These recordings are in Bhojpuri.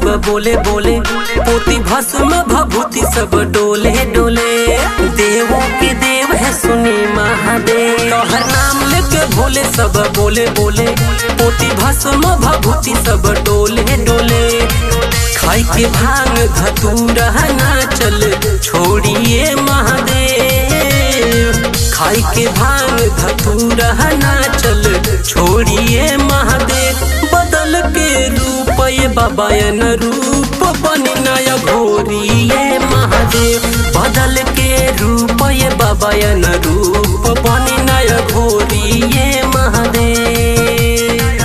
बोले बोले पोती भस्म भभूति सब डोले डोले देवों के देव है सुनी महादेव तोहर नाम लेके भोले सब बोले बोले पोती भस्म भभूति सब डोले डोले खाई के भांग धतूरा ना चल छोड़िए महादेव खाई के भांग धतूरा ना चल छोड़िए महादेव बदल के रूप ये बाबायन रूप बनी नया घोरी ये महादेव बदल के रूप ये बाबायन रूप बनी नया घोरी ये महादेव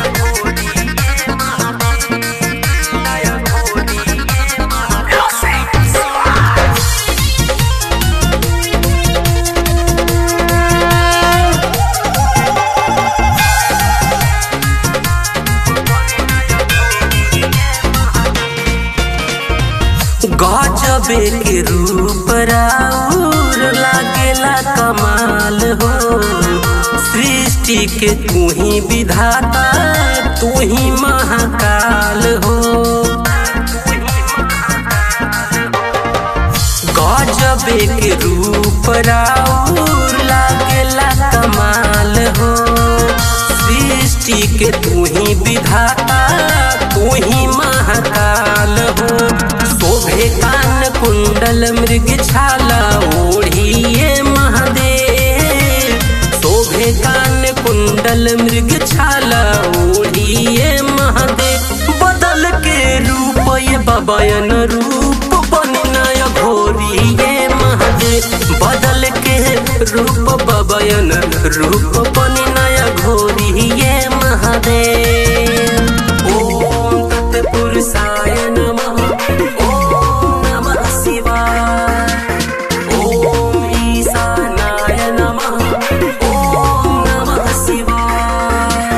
गजबे के रूप राउर लागेला कमाल हो सृष्टि के तू ही विधाता तू ही महाकाल हो गजबे के रूप राउर लागेला कमाल हो सृष्टि के तू ही विधाता तू ही महाकाल हो शोभे कान कुंडल मृग छाला ओढ़िए महादेव शोभे कान कुंडल मृग छाला ओढ़िए महादेव बदल के रूप ये बबयन रूप बनना घोरिए महादेव बदल के रूप बबयन रूप बनना घोरिए महादेव ओम तत्पुरुषाय नमः ओम नमः शिवाय ओम ईशानाय नमः ओम नमः शिवाय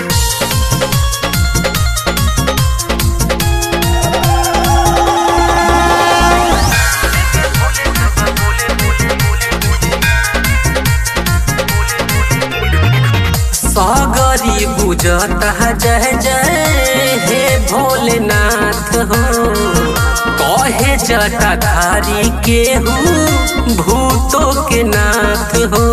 सागरी गुजत है जय जय हे भोलेनाथ हो कहे जटाधारी के हूँ भूतों के नाथ हो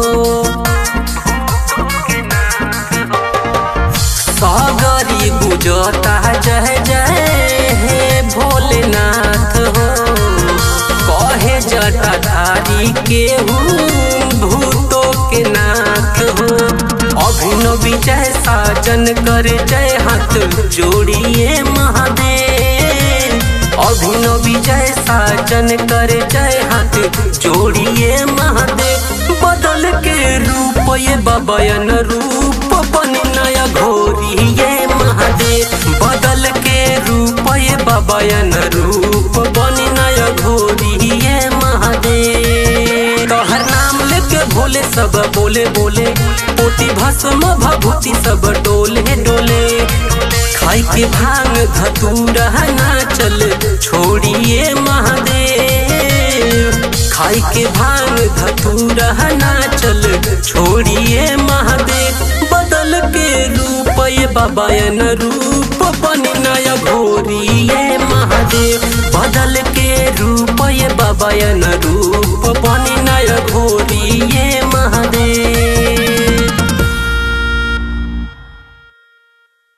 सागरी गुजत है जय जय हे भोलेनाथ हो कहे जटाधारी के हूँ भूतों के नाथ हो अभिनव विजय साजन कर जय हाथ जोड़िए महादेव अभिनव विजय साजन कर जय हाथ जोड़िए महादेव बदल के रूप ये बबयन रूप बन नया घोरी ये महादेव बदल के रूप ये बबयन रूप बन नया घोरी ये महादेव तोहर नाम लेके भोले सब बोले बोले पोती भस्म भभूति सब डोले डोले खाई के भांग धतूरा ना चल छोड़िए महादेव खाई के भांग धतूरा ना चल छोड़िए महादेव बदल के रूप ये बाबायन रूप बनी नया घोरी ये महादेव बदल के रूप ये बाबायन